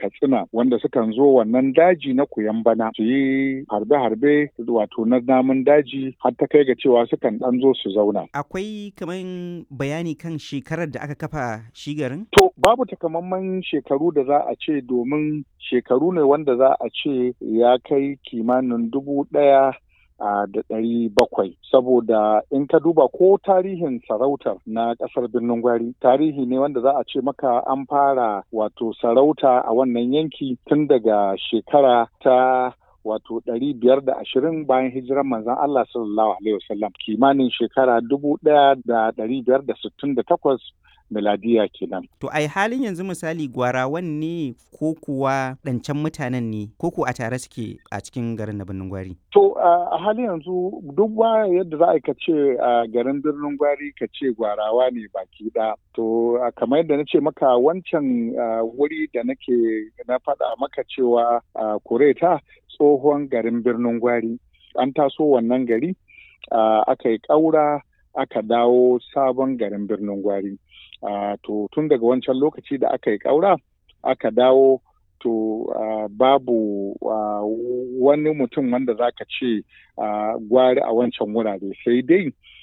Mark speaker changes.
Speaker 1: katsina wanda sukan zo wannan daji na kuyan bana su yi harbe-harbe wato na namun daji har ta kai ga cewa sukan ɗan zo su zauna.
Speaker 2: Akwai kaman bayani kan shekarar da aka kafa shi garin?
Speaker 1: To babu takamaiman shekaru da za a ce domin shekaru ne wanda za a ce ya kai kimanin dubu ɗaya da ɗari bakwai saboda in ka duba ko tarihin sarautar na ƙasar birnin gwari tarihi ne wanda za a ce maka an fara wato sarauta a wannan yanki tun daga shekara ta wato ɗari biyar da ashirin bayan hijiran manzon Allah sallallahu alaihi wasallam kimanin shekara dubu ɗaya da ɗari biyar da sittin da takwas miladiya kenan.
Speaker 2: To ai halin yanzu misali gwarawan ne ko kuwa ɗancan mutanen ne ko ko a tare suke a cikin garin na birnin gwari?
Speaker 1: To a halin yanzu duk ba yadda za a ce a garin birnin gwari ka ce gwarawa ne baki ɗaya. To kamar yadda na ce maka wancan wuri da nake na faɗa maka cewa kureta tsohon garin birnin gwari an taso wannan gari aka yi ƙaura aka dawo sabon garin birnin gwari. Uh, to tun daga wancan lokaci da aka yi ƙaura aka dawo to uh, babu uh, wani mutum wanda za ka ce gwari a wancan wurare sai dai